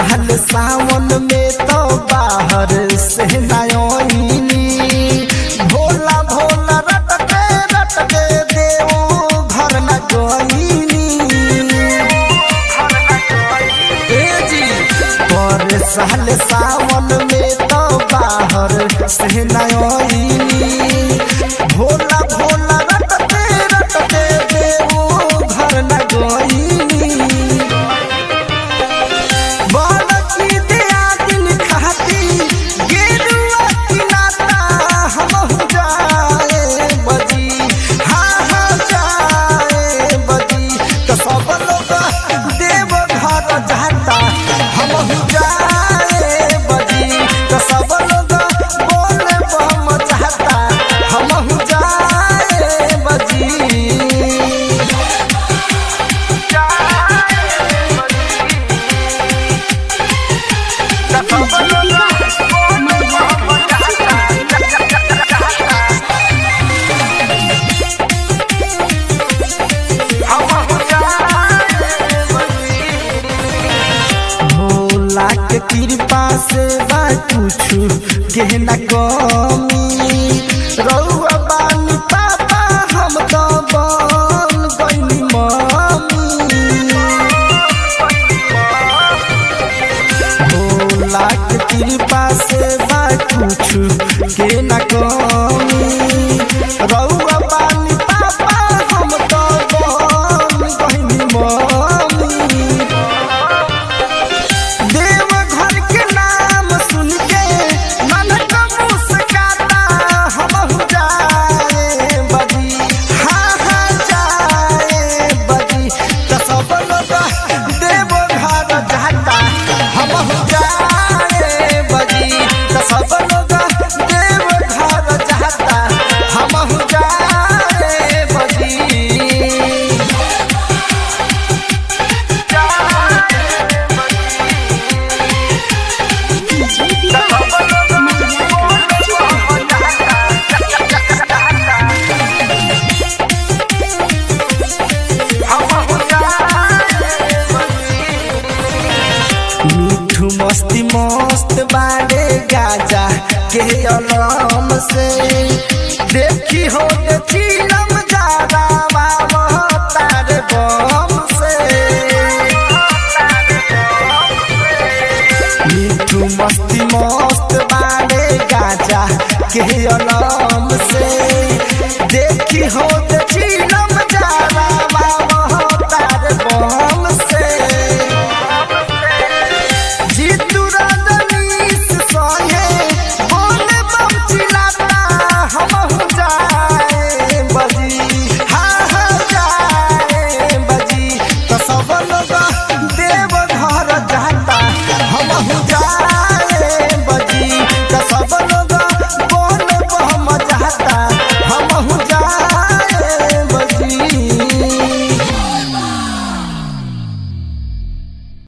साल सावन में तो बाहर से नयोनी भोला भोला रटके रटके देव घर न गईनी ए जी पर साल सावन में तो बाहर से नयोनी भोला भोला रटके रटके देव घर न गईनी बालकी दया दिन खाती गेरुआ की नाता हम जाए बजी हाँ हाँ जाए बजी तो सब लोग देव घर जाता हम जाए बजी तो सब लोग बोले बम जाता हम जाए बजी भोला के कृपा से बा कुछु के न कमी रउआ बानी पापा हम तो बन गइनी मम्मी भोला के कृपा से बा कुछु के न कमी रउआ बानी पापा हम तो बन गइनी मम्मी देव घर के नाम सुन के मन का मुस्काता हम जाए बजी हाँ हाँ जाए बजी तो सब लोग देव घर जाता हम जाए बजी तो सब लोग देव घर जाता हम जाए बजी डीजे विकास मरिया मिठू मस्ती मस्त बाड़े गाजा के अलम से देखी हो के चीलम जारा बाबा तारे बम से मिठू मस्ती मस्त बाड़े गाजा के अलम से देखी हो के